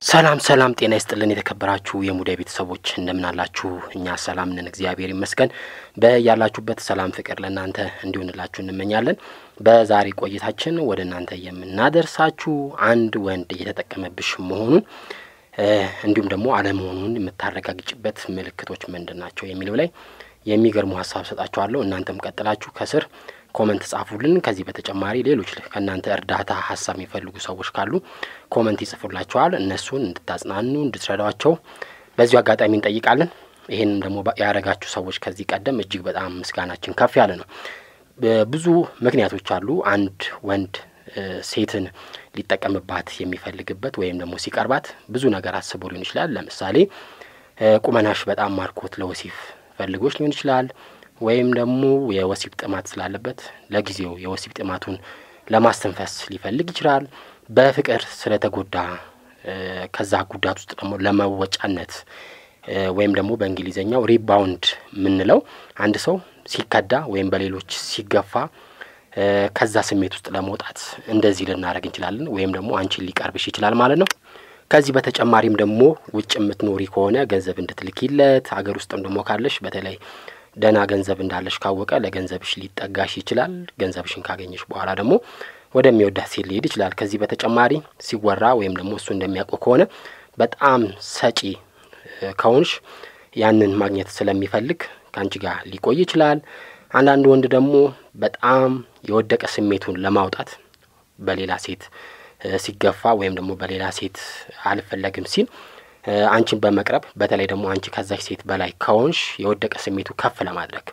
ሰላም ሰላም፣ ጤና ይስጥልን የተከበራችሁ የሙዳይ ቤተሰቦች እንደምን አላችሁ? እኛ ሰላም ነን፣ እግዚአብሔር ይመስገን። በያላችሁበት ሰላም ፍቅር ለእናንተ እንዲሆንላችሁ እንመኛለን። በዛሬ ቆይታችን ወደ እናንተ የምናደርሳችሁ አንድ ወንድ እየተጠቀመብሽ መሆኑን እንዲሁም ደግሞ አለመሆኑን የምታረጋግጭበት ምልክቶች ምንድን ናቸው የሚለው ላይ የሚገርሙ ሀሳብ ሰጣችኋለሁ። እናንተም ቀጥላችሁ ከስር ኮመንት ጻፉልን። ከዚህ በተጨማሪ ሌሎች ከእናንተ እርዳታ ሀሳብ የሚፈልጉ ሰዎች ካሉ ኮመንት ይጽፉላቸዋል። እነሱን እንድታጽናኑ እንድትረዷቸው በዚሁ አጋጣሚ እንጠይቃለን። ይህንም ደግሞ ያደረጋችሁ ሰዎች ከዚህ ቀደም እጅግ በጣም ምስጋናችን ከፍ ያለ ነው። ብዙ ምክንያቶች አሉ። አንድ ወንድ ሴትን ሊጠቀምባት የሚፈልግበት ወይም ደግሞ ሲቀርባት ብዙ ነገር አስቦ ሊሆን ይችላል። ለምሳሌ ቁመናሽ በጣም ማርኮት ለወሲብ ፈልጎች ሊሆን ይችላል ወይም ደግሞ የወሲብ ጥማት ስላለበት ለጊዜው የወሲብ ጥማቱን ለማስተንፈስ ሊፈልግ ይችላል። በፍቅር ስለተጎዳ ከዛ ጉዳት ውስጥ ደግሞ ለመወጫነት ወይም ደግሞ በእንግሊዝኛው ሪባውንድ የምንለው አንድ ሰው ሲከዳ ወይም በሌሎች ሲገፋ ከዛ ስሜት ውስጥ ለመውጣት እንደዚህ ልናደርግ እንችላለን። ወይም ደግሞ አንቺን ሊቀርብሽ ይችላል ማለት ነው። ከዚህ በተጨማሪም ደግሞ ውጭ የምትኖሪ ከሆነ ገንዘብ እንድትልኪለት፣ አገር ውስጥም ደግሞ ካለሽ በተለይ ደህና ገንዘብ እንዳለሽ ካወቀ ለገንዘብሽ ሊጠጋሽ ይችላል። ገንዘብሽን ካገኘሽ በኋላ ደግሞ ወደሚወዳት ሴት ሊሄድ ይችላል። ከዚህ በተጨማሪ ሲወራ ወይም ደግሞ እሱ እንደሚያውቀው ከሆነ በጣም ሰጪ ከሆንሽ ያንን ማግኘት ስለሚፈልግ ከአንቺ ጋር ሊቆይ ይችላል። አንዳንድ ወንድ ደግሞ በጣም የወደቀ ስሜቱን ለማውጣት በሌላ ሴት ሲገፋ ወይም ደግሞ በሌላ ሴት አልፈለግም ሲል አንቺን በመቅረብ በተለይ ደግሞ አንቺ ከዛች ሴት በላይ ከሆንሽ የወደቀ ስሜቱ ከፍ ለማድረግ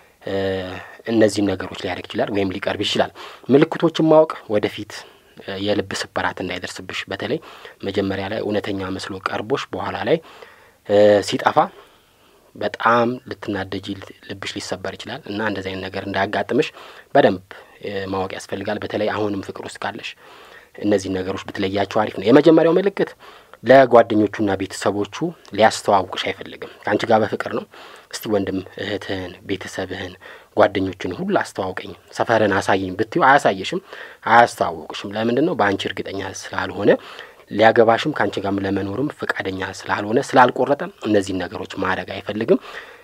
እነዚህን ነገሮች ሊያደርግ ይችላል ወይም ሊቀርብ ይችላል። ምልክቶችን ማወቅ ወደፊት የልብ ስብራት እንዳይደርስብሽ፣ በተለይ መጀመሪያ ላይ እውነተኛ መስሎ ቀርቦሽ በኋላ ላይ ሲጠፋ በጣም ልትናደጂ፣ ልብሽ ሊሰበር ይችላል እና እንደዚህ አይነት ነገር እንዳያጋጥምሽ በደንብ ማወቅ ያስፈልጋል። በተለይ አሁንም ፍቅር ውስጥ ካለሽ እነዚህን ነገሮች ብትለያቸው አሪፍ ነው። የመጀመሪያው ምልክት ለጓደኞቹና ቤተሰቦቹ ሊያስተዋውቅሽ አይፈልግም። ከአንቺ ጋር በፍቅር ነው። እስቲ ወንድም እህትህን፣ ቤተሰብህን፣ ጓደኞችን ሁሉ አስተዋውቀኝ፣ ሰፈርን አሳየኝ ብትዩ አያሳየሽም፣ አያስተዋውቅሽም። ለምንድን ነው? በአንቺ እርግጠኛ ስላልሆነ ሊያገባሽም ከአንቺ ጋር ለመኖርም ፈቃደኛ ስላልሆነ ስላልቆረጠ እነዚህን ነገሮች ማድረግ አይፈልግም።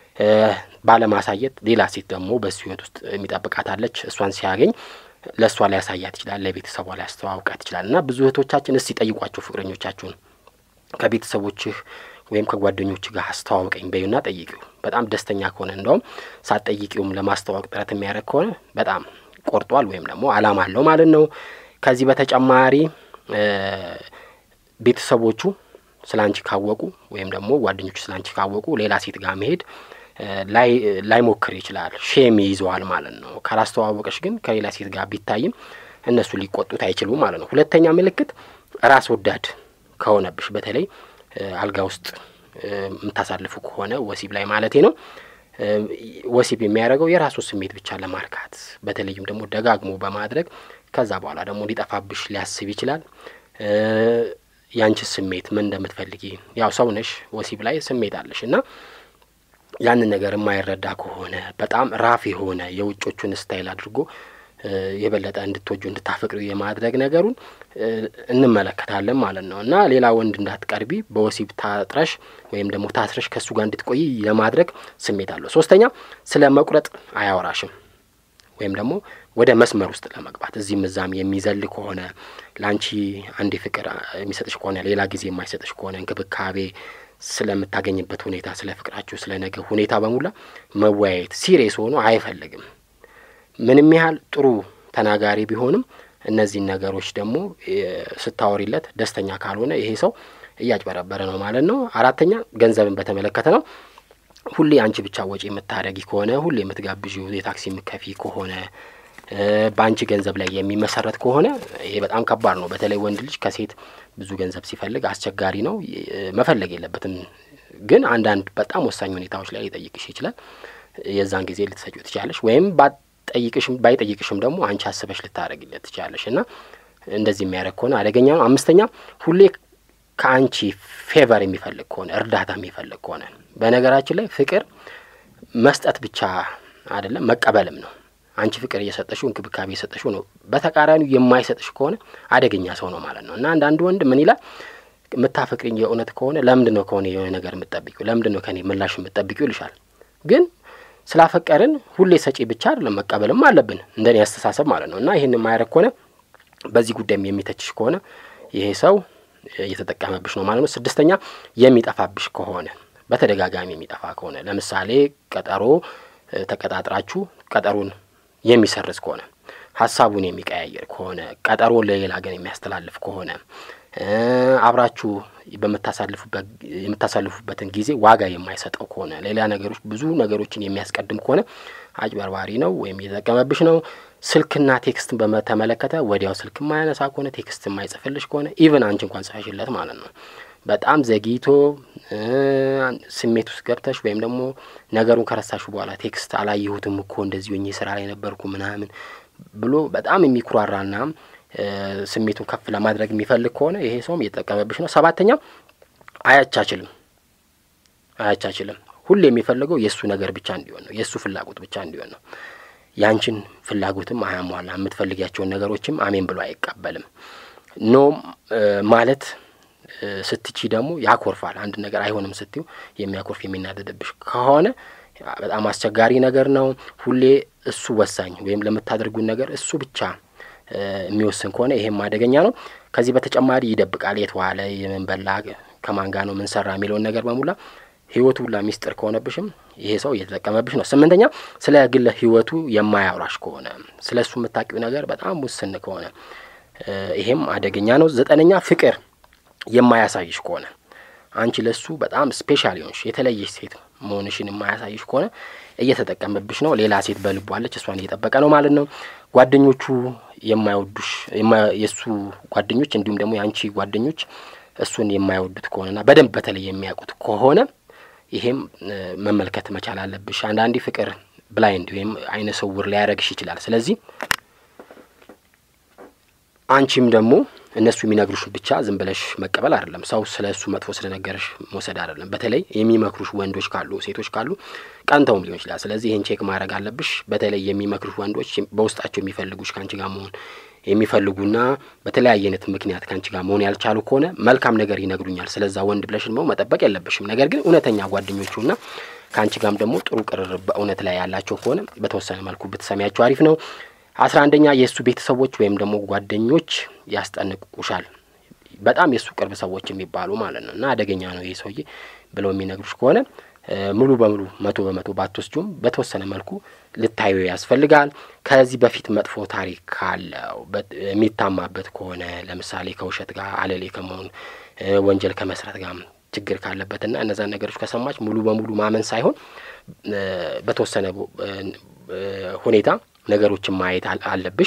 ባለማሳየት ሌላ ሴት ደግሞ በሱ ህይወት ውስጥ የሚጠብቃታለች። እሷን ሲያገኝ ለእሷ ሊያሳያት ይችላል፣ ለቤተሰቧ ሊያስተዋውቃት ይችላል። እና ብዙ እህቶቻችን እስቲ ጠይቋቸው ፍቅረኞቻችሁን ከቤተሰቦችህ ወይም ከጓደኞች ጋር አስተዋውቀኝ በዩና ጠይቂው። በጣም ደስተኛ ከሆነ እንደውም ሳትጠይቂውም ለማስተዋወቅ ጥረት የሚያደርግ ከሆነ በጣም ቆርጧል ወይም ደግሞ አላማ አለው ማለት ነው። ከዚህ በተጨማሪ ቤተሰቦቹ ስለ አንቺ ካወቁ ወይም ደግሞ ጓደኞቹ ስለ አንቺ ካወቁ ሌላ ሴት ጋር መሄድ ላይሞክር ይችላል። ሼም ይይዘዋል ማለት ነው። ካላስተዋወቀሽ ግን ከሌላ ሴት ጋር ቢታይም እነሱ ሊቆጡት አይችሉም ማለት ነው። ሁለተኛ ምልክት ራስ ወዳድ ከሆነብሽ በተለይ አልጋ ውስጥ የምታሳልፉ ከሆነ ወሲብ ላይ ማለቴ ነው። ወሲብ የሚያደርገው የራሱን ስሜት ብቻ ለማርካት በተለይም ደግሞ ደጋግሞ በማድረግ ከዛ በኋላ ደግሞ ሊጠፋብሽ ሊያስብ ይችላል። ያንቺ ስሜት ምን እንደምትፈልጊ ያው ሰው ነሽ፣ ወሲብ ላይ ስሜት አለሽ እና ያንን ነገር የማይረዳ ከሆነ በጣም ራፍ የሆነ የውጮቹን ስታይል አድርጎ የበለጠ እንድትወጁ እንድታፈቅሪ የማድረግ ነገሩን እንመለከታለን ማለት ነው። እና ሌላ ወንድ እንዳትቀርቢ በወሲብ ታጥረሽ ወይም ደግሞ ታስረሽ ከእሱ ጋር እንድትቆይ የማድረግ ስሜት አለው። ሶስተኛ ስለ መቁረጥ አያወራሽም ወይም ደግሞ ወደ መስመር ውስጥ ለመግባት እዚህም እዛም የሚዘል ከሆነ ለአንቺ አንዴ ፍቅር የሚሰጥሽ ከሆነ ሌላ ጊዜ የማይሰጥሽ ከሆነ እንክብካቤ ስለምታገኝበት ሁኔታ፣ ስለ ፍቅራችሁ፣ ስለ ነገ ሁኔታ በሙላ መወያየት ሲሪየስ ሆኖ አይፈልግም። ምንም ያህል ጥሩ ተናጋሪ ቢሆንም እነዚህን ነገሮች ደግሞ ስታወሪለት ደስተኛ ካልሆነ ይሄ ሰው እያጭበረበረ ነው ማለት ነው። አራተኛ ገንዘብን በተመለከተ ነው። ሁሌ አንቺ ብቻ ወጪ የምታደረጊ ከሆነ ሁሌ የምትጋብዢው የታክሲ የምከፊ ከሆነ በአንቺ ገንዘብ ላይ የሚመሰረት ከሆነ ይሄ በጣም ከባድ ነው። በተለይ ወንድ ልጅ ከሴት ብዙ ገንዘብ ሲፈልግ አስቸጋሪ ነው። መፈለግ የለበትም ግን አንዳንድ በጣም ወሳኝ ሁኔታዎች ላይ ሊጠይቅሽ ይችላል። የዛን ጊዜ ልትሰጪው ትችላለሽ፣ ወይም ባጠይቅሽም ባይጠይቅሽም ደግሞ አንቺ አስበሽ ልታደረግለት ትችላለሽ እና እንደዚህ የሚያደርግ ከሆነ አደገኛ ነው። አምስተኛ ሁሌ ከአንቺ ፌቨር የሚፈልግ ከሆነ እርዳታ የሚፈልግ ከሆነ በነገራችን ላይ ፍቅር መስጠት ብቻ አይደለም መቀበልም ነው። አንቺ ፍቅር እየሰጠሽው እንክብካቤ እየሰጠሽው ነው። በተቃራኒው የማይሰጥሽ ከሆነ አደገኛ ሰው ነው ማለት ነው። እና አንዳንድ ወንድ ምን ይላል የምታፈቅሪኝ የእውነት ከሆነ ለምንድን ነው ከሆነ የሆነ ነገር የምትጠብቂው? ለምንድን ነው ከኔ ምላሽ የምትጠብቂው ይልሻል። ግን ስላፈቀርን ሁሌ ሰጪ ብቻ አይደለም መቀበልም አለብን፣ እንደኔ አስተሳሰብ ማለት ነው። እና ይህን የማያደርግ ከሆነ በዚህ ጉዳይም የሚተችሽ ከሆነ ይሄ ሰው እየተጠቀመብሽ ነው ማለት ነው። ስድስተኛ የሚጠፋብሽ ከሆነ በተደጋጋሚ የሚጠፋ ከሆነ ለምሳሌ ቀጠሮ ተቀጣጥራችሁ ቀጠሮን የሚሰርዝ ከሆነ ሀሳቡን የሚቀያየር ከሆነ ቀጠሮ ለሌላ ግን የሚያስተላልፍ ከሆነ አብራችሁ የምታሳልፉበትን ጊዜ ዋጋ የማይሰጠው ከሆነ ሌላ ነገሮች ብዙ ነገሮችን የሚያስቀድም ከሆነ አጭበርባሪ ነው ወይም እየተጠቀመብሽ ነው። ስልክና ቴክስትን በተመለከተ ወዲያው ስልክ የማያነሳ ከሆነ ቴክስት የማይጽፍልሽ ከሆነ ኢቨን አንቺ እንኳን ጽፈሽለት ማለት ነው በጣም ዘግይቶ ስሜት ውስጥ ገብተሽ ወይም ደግሞ ነገሩን ከረሳሹ በኋላ ቴክስት አላየሁትም እኮ እንደዚህ ሆኜ ስራ ላይ ነበርኩ ምናምን ብሎ በጣም የሚኩራራና ስሜቱን ከፍ ለማድረግ የሚፈልግ ከሆነ ይሄ ሰውም እየተጠቀመብሽ ነው። ሰባተኛ አያቻችልም አያቻችልም። ሁሌ የሚፈልገው የእሱ ነገር ብቻ እንዲሆን ነው፣ የእሱ ፍላጎት ብቻ እንዲሆን ነው። ያንቺን ፍላጎትም አያሟላ፣ የምትፈልጊያቸውን ነገሮችም አሜን ብሎ አይቀበልም። ኖ ማለት ስትቺ ደግሞ ያኮርፋል። አንድ ነገር አይሆንም ስትዩ የሚያኮርፍ የሚናደድብሽ ከሆነ በጣም አስቸጋሪ ነገር ነው። ሁሌ እሱ ወሳኝ ወይም ለምታደርጉን ነገር እሱ ብቻ የሚወስን ከሆነ ይሄም አደገኛ ነው። ከዚህ በተጨማሪ ይደብቃል። የት ዋለ፣ የምን በላ፣ ከማን ጋር ነው ምን ሰራ የሚለውን ነገር በሙላ ህይወቱ ሁላ ሚስጥር ከሆነብሽም ይሄ ሰው እየተጠቀመብሽ ነው። ስምንተኛ ስለ ግለ ህይወቱ የማያውራሽ ከሆነ ስለ እሱ የምታውቂው ነገር በጣም ውስን ከሆነ ይሄም አደገኛ ነው። ዘጠነኛ ፍቅር የማያሳይሽ ከሆነ አንቺ ለሱ በጣም ስፔሻል የሆንሽ የተለየሽ ሴት መሆንሽን የማያሳይሽ ከሆነ እየተጠቀመብሽ ነው። ሌላ ሴት በልቡ አለች፣ እሷን እየጠበቀ ነው ማለት ነው። ጓደኞቹ የማይወዱሽ የእሱ ጓደኞች እንዲሁም ደግሞ የአንቺ ጓደኞች እሱን የማይወዱት ከሆነና በደንብ በተለይ የሚያውቁት ከሆነ ይሄም መመልከት መቻል አለብሽ። አንዳንዴ ፍቅር ብላይንድ ወይም አይነ ስውር ሊያደርግሽ ይችላል። ስለዚህ አንቺም ደግሞ እነሱ የሚነግሩሽ ብቻ ዝም ብለሽ መቀበል አይደለም። ሰው ስለ እሱ መጥፎ ስለነገረሽ መውሰድ አይደለም። በተለይ የሚመክሩሽ ወንዶች ካሉ፣ ሴቶች ካሉ ቀንተውም ሊሆን ይችላል። ስለዚህ ይህን ቼክ ማድረግ አለብሽ። በተለይ የሚመክሩሽ ወንዶች በውስጣቸው የሚፈልጉሽ ከአንቺ ጋር መሆን የሚፈልጉና በተለያየ አይነት ምክንያት ከአንቺ ጋር መሆን ያልቻሉ ከሆነ መልካም ነገር ይነግሩኛል፣ ስለዛ ወንድ ብለሽ ደግሞ መጠበቅ የለብሽም። ነገር ግን እውነተኛ ጓደኞቹና ከአንቺ ጋርም ደግሞ ጥሩ ቅርርብ በእውነት ላይ ያላቸው ከሆነ በተወሰነ መልኩ ብትሰሚያቸው አሪፍ ነው። አስራ አንደኛ የእሱ ቤተሰቦች ወይም ደግሞ ጓደኞች ያስጠንቅቁሻል። በጣም የእሱ ቅርብ ሰዎች የሚባሉ ማለት ነው እና አደገኛ ነው ይህ ሰውዬ ብለው የሚነግሩሽ ከሆነ ሙሉ በሙሉ መቶ በመቶ ባትወስጂውም በተወሰነ መልኩ ልታዩ ያስፈልጋል። ከዚህ በፊት መጥፎ ታሪክ ካለው የሚታማበት ከሆነ ለምሳሌ ከውሸት ጋር አለሌ ከመሆን ወንጀል ከመስራት ጋር ችግር ካለበትና እነዛን ነገሮች ከሰማች ሙሉ በሙሉ ማመን ሳይሆን በተወሰነ ሁኔታ ነገሮችን ማየት አለብሽ።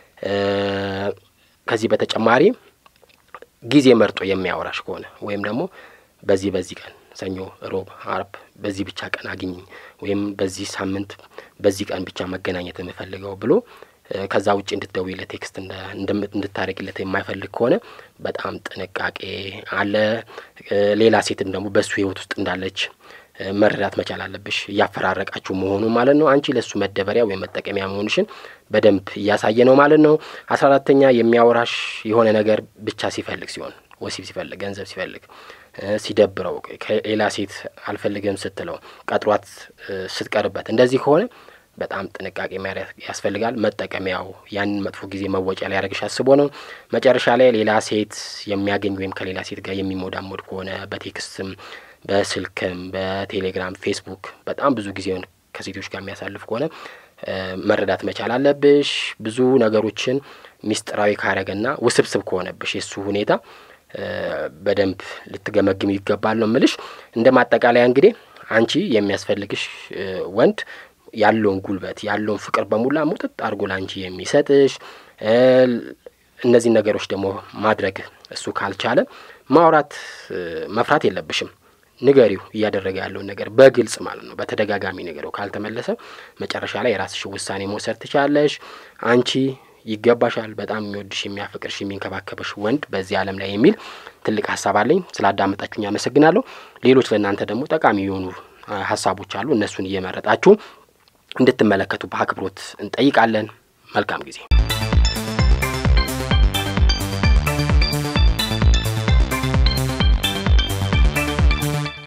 ከዚህ በተጨማሪ ጊዜ መርጦ የሚያወራሽ ከሆነ ወይም ደግሞ በዚህ በዚህ ቀን ሰኞ፣ ሮብ፣ አርብ በዚህ ብቻ ቀን አግኝኝ ወይም በዚህ ሳምንት በዚህ ቀን ብቻ መገናኘት የምፈልገው ብሎ ከዛ ውጭ እንድትደውይለት ቴክስት እንድታደርግለት የማይፈልግ ከሆነ በጣም ጥንቃቄ አለ። ሌላ ሴትም ደግሞ በእሱ ሕይወት ውስጥ እንዳለች መረዳት መቻል አለብሽ። እያፈራረቃችሁ መሆኑ ማለት ነው። አንቺ ለእሱ መደበሪያ ወይም መጠቀሚያ መሆንሽን በደንብ እያሳየ ነው ማለት ነው። አስራ አራተኛ የሚያወራሽ የሆነ ነገር ብቻ ሲፈልግ ሲሆን ወሲብ ሲፈልግ፣ ገንዘብ ሲፈልግ፣ ሲደብረው፣ ከሌላ ሴት አልፈልግም ስትለው፣ ቀጥሯት ስትቀርበት እንደዚህ ከሆነ በጣም ጥንቃቄ ያስፈልጋል። መጠቀሚያው ያንን መጥፎ ጊዜ መወጫ ሊያደርግሽ አስቦ ነው። መጨረሻ ላይ ሌላ ሴት የሚያገኝ ወይም ከሌላ ሴት ጋር የሚሞዳሞድ ከሆነ በቴክስትም በስልክም በቴሌግራም ፌስቡክ በጣም ብዙ ጊዜውን ከሴቶች ጋር የሚያሳልፍ ከሆነ መረዳት መቻል አለብሽ። ብዙ ነገሮችን ሚስጥራዊ ካረገና ውስብስብ ከሆነብሽ የእሱ ሁኔታ በደንብ ልትገመግም ይገባል ነው ምልሽ። እንደ ማጠቃለያ እንግዲህ አንቺ የሚያስፈልግሽ ወንድ ያለውን ጉልበት ያለውን ፍቅር በሙላ ሙጥጥ አድርጎ ለአንቺ የሚሰጥሽ እነዚህን ነገሮች ደግሞ ማድረግ እሱ ካልቻለ ማውራት መፍራት የለብሽም። ንገሪው እያደረገ ያለውን ነገር በግልጽ ማለት ነው። በተደጋጋሚ ንገሪው። ካልተመለሰ መጨረሻ ላይ የራስሽ ውሳኔ መውሰድ ትችላለሽ። አንቺ ይገባሻል። በጣም የሚወድሽ የሚያፈቅርሽ፣ የሚንከባከበሽ ወንድ በዚህ ዓለም ላይ የሚል ትልቅ ሀሳብ አለኝ። ስላዳመጣችሁኝ አመሰግናለሁ። ሌሎች ለእናንተ ደግሞ ጠቃሚ የሆኑ ሀሳቦች አሉ። እነሱን እየመረጣችሁ እንድትመለከቱ በአክብሮት እንጠይቃለን። መልካም ጊዜ